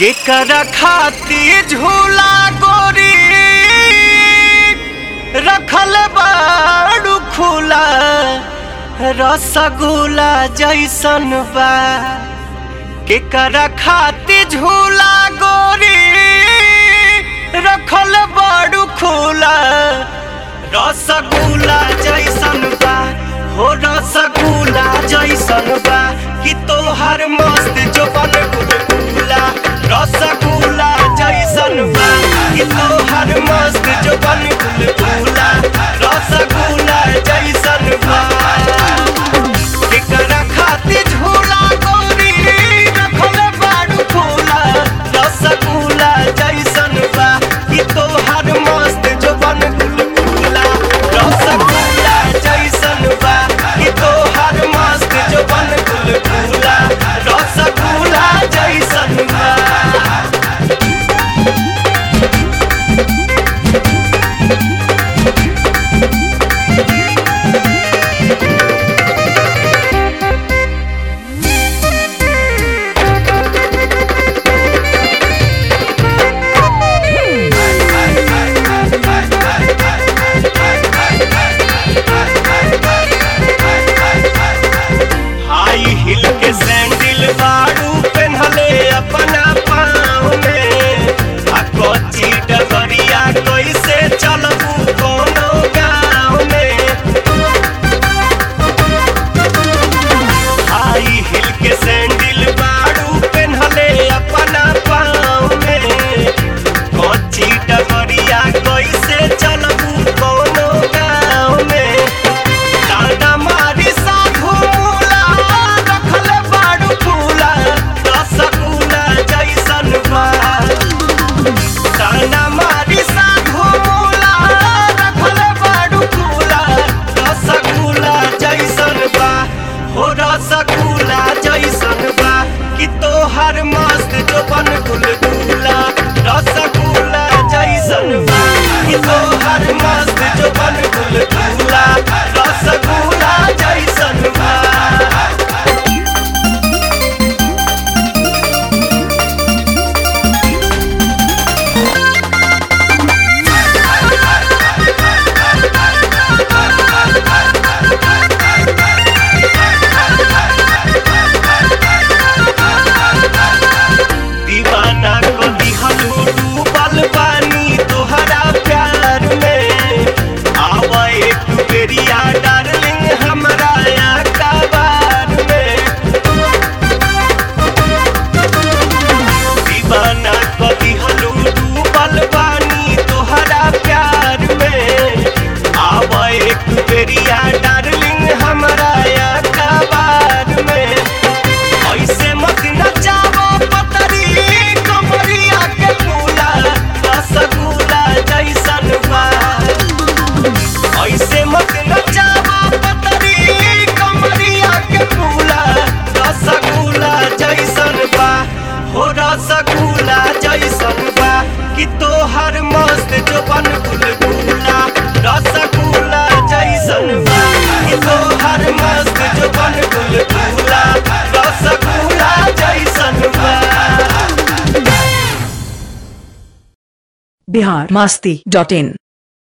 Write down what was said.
केकरा खाती झूला गोरी रखल बाड़ू खुला रसगुल्ला जैसन बा केकरा खाती झूला गोरी रखल बाड़ू खुला रसगुल्ला जैसन बा हो रसगुल्ला जैसन बा कि तोहर मस्त जो बन गुलगुला रसगुल्ला जैसन बा कि तोहर मस्त जो बन गुलगुला रसगुल्ला जैसन बा केकरा खातिर झूला गोरी रखल बाड़ू फूला रसगुल्ला जैसन बा कि तोहर मस्त जो बन गुलगुला रसगुल्ला जैसन बा कि तोहर मस्त जो बन गुलगुला रसगुल्ला जैसन बा हाई हिल के सैंडल बाड़ू पहनले अपना पाँव में आ कच्ची डगरिया कैसे चलबू कोनो गाँव में हाई हिल के सैंडल बाड़ू पहनले अपना पाँव में कच्ची डगरिया कैसे चलबू कोनो गाँव में डांडा मारी साधु मूला रखल बाड़ू फूला रसगुल्ला जैसन बा डांडा मारी साधु मूला रखल बाड़ू फूला रसगुल्ला जैसन बा हो रसगुल्ला जैसन बा कि तोहर मस्त जो बन गुलगुला रसगुल्ला जैसन बा कि तोहर मस्त जो बन गुलगुला रसगुल्ला जैसन बा दीवाना को दिहलू डूबल पानी तोहरा प्यार में आवा एक बेरिया डार्लिंग हमरा अखबार में दीवाना को दिहलू डूबल पानी तोहरा प्यार में आवा एक बेरिया डार्लिंग हमरा अखबार में ऐसे मत नचावो पतरी कमरिया के फूला रसगुल्ला जैसन बा ऐसे मत नचावो पतरी कमरिया के फूला रसगुल्ला जैसन बा हो रसगुल्ला जैसन बा कि तोहर मस्त जो बन गुलगुला रसगुल्ला जैसन बा कि तोहर मस्त जो बन गुलगुला रसगुल्ला जैसन बा बिहार मस्ती डॉट इन